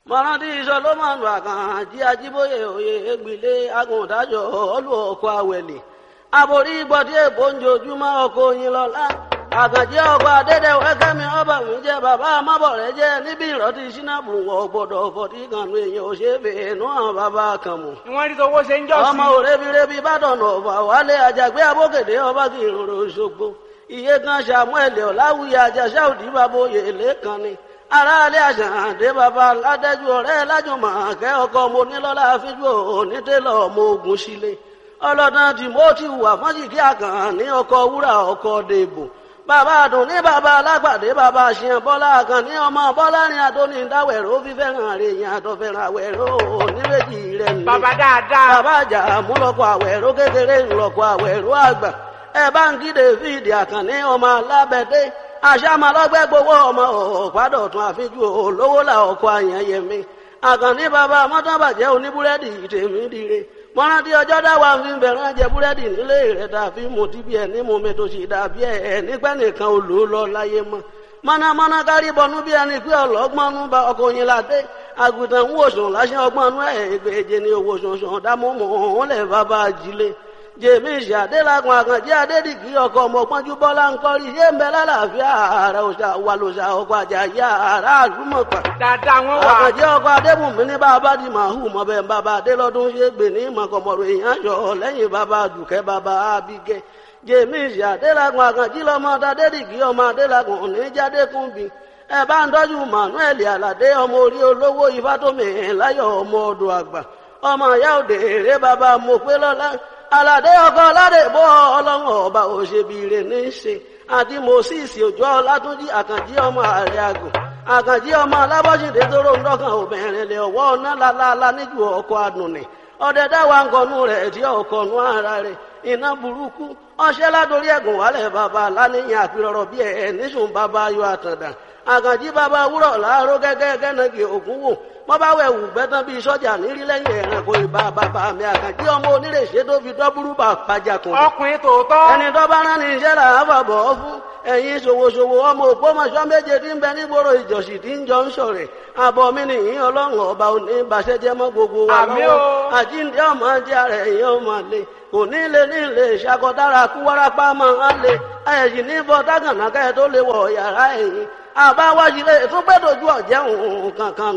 mọ̀rántí solomoni àkànjí ajíbóyè òye ègbìlé agùntàjọ olú ọkọ̀ àwẹ̀lẹ̀ aborí gbọ́dí èbó ń jojúmọ́ ọkọ̀ oyin lọ́la àkànjí ọkọ̀ adédèwé kẹ́mi ọba mi jẹ́ bàbá amábọ̀rẹ́ jẹ́ níbi ìrọ́tí sínábù wọ̀ gbọ́dọ̀ fọ̀tí kanu èèyàn ò ṣe é fèé nú àwọn bàbá kan mọ̀ wọ́n rí tọwọ́ ṣe ń jọ́ sí. ọmọ òrebirebi bàdàn ọ̀fà wálé àjàgbé abókèdè ọba kì í rorò ṣogbo iye kan samuel ọ̀làwùyí àjàṣà òdì bàbá oyè lẹ́kan ni aráalé àṣàǹdé bàbá ládẹ́jú ọ̀rẹ́ lájùmọ̀ kẹ́ ọkọ mo nílọ́lá fíjú onítẹ̀lọ́ ọmọ ogun sílé ọlọ́dàn timothy wà fọ́njìkí àkàn ní ọkọ̀ wúrà ọkọ̀ dèbò bàbá àdùn ní bàbá alágbàdé bàbá àṣìyàn bọ́lá àkàn ní ọmọ bọ́lá ní adóní dáwẹ̀rọ fífẹ́ràn rẹ̀ yẹn àtọ̀fẹ́ràn àwẹ̀rọ oníbejì rẹ̀ ní. bàbá dáadáa. bàbá àjà múlọ́kọ̀ àwẹ̀rọ kékeré ńlọ́kọ̀ àwẹ̀rọ àgbà ẹ bá ń kí david àkànní ọmọ alábẹ́dé àṣàmàlọ́gbẹ́ gbowó ọmọ ọ̀pádọ̀tún àfijú olówó là ọkọ̀ àyànyẹmí àkànní bàbá mọ́tàbàjẹ́ oníbúrẹ́dì tèmi dire mọ́rántí ọjọ́ dáwà fi ń bẹ̀rẹ̀ jẹ búrẹ́dì nílé rẹ̀ dàbí mo ti bí ẹ̀ ní mo mi tó sì dàbí ẹ̀ nígbẹ́ nìkan ò lò ó lọ láyé mọ́ mọ́nàmọ́ná kárí bọnú bí ẹni pé ọlọ́gbọ́nú bá ọkọ̀ yín ládé àgùntàn ń wòsàn láṣẹ ọgbọ́nú ẹ̀ ẹgbẹ̀jẹ ní owó sọ̀sọ̀ dámọ́mọ́ òun lẹ̀ bàbá ajílé jèmísì adélakùn àkànjẹ adédìgí ọkọ ọmọpọnjú bọlá ńkọrí yé ń bẹ lálàáfíà ààrẹ òṣà wà lòṣà ọkọ àjàyà ààrẹ àlùmọpà dáadáa wọ́n wà. àkànjẹ ọkọ adébùnmí ní bàbá di màhù mọbẹ bàbá adélọdún ṣe gbè ní mọkànmọrò èèyàn yọ lẹ́yìn bàbá dùkẹ́ bàbá abigẹ jèmísì adélakùn àkànjí lọmọ adédìgí ọmọ adélakùn oníjàdékùnbí ẹ bá ń tọ́jú manuel aládé ọmọ orí olówó ifátómi láyọ̀ ọmọ ọdọ̀ àgbà ọmọ ìyá òde èrè bàbá mọ̀pẹ́lọ́lá aládé ọkọ aládé bọ́ ọlọ́run ọba òṣèbìrè ní í ṣe àti moses òjò ọlátúnjì àkànjí ọmọ ààrẹ àgùn àkànjí ọmọ alábọ́sídé tóró ń dọ́kàn obìnrin lè ọwọ́ ọ̀nà lálálá níjú ọkọ̀ àdùnnì ọdẹ dáwà ń kọnu rẹ̀ tí ọkọ̀ nu ara rẹ̀ iná burúkú ọṣẹ́ ládórí ẹ̀gùn wálẹ̀ bàbá láníyàn àpérọ̀rọ̀ bí ẹ̀ níṣùn bàbá ayọ̀ àtàndà àkànjí bàbá wúrọ̀ láàárọ̀ gẹ́gẹ́ gẹ́nàgì ògún wò wọ́n bá wẹ̀ wù gbẹ́tàn bíi sọ́jà nírí lẹ́yìn ẹ̀rànkò ìbá bàbá mi àkànjí ọmọ onírèṣẹ́ tó fi dọ́búrú bà pàjà kùn. ọkùnrin tòótọ́. ẹni tó bá rán ní iṣẹ́ là á fàbọ̀ ọ́ fún ẹ̀yin ṣòwòṣòwò ọmọ òpómọṣọ́ méje tí ń bẹ nígboro ìjọsìn tí ń jọ ń sọ̀rẹ̀ àbọ̀ mi nìyí ọlọ́run ọba òní ìbàṣẹ́jẹ́ mọ́ gbogbo wa Àmín lọ́wọ́ o. àjíǹde ọmọ jẹ́ ara ẹ̀yìn ọmọ lè kò ní lè ní lè ṣàkọdára kú wárápá máa ń lè ẹ̀yìn ní bọ́ dágànà kẹ́ tó lè wọ̀ yàrá ẹ̀yìn àbáwájú lè tún gbẹ́dọ̀jú ọ̀jẹ̀ òun kankan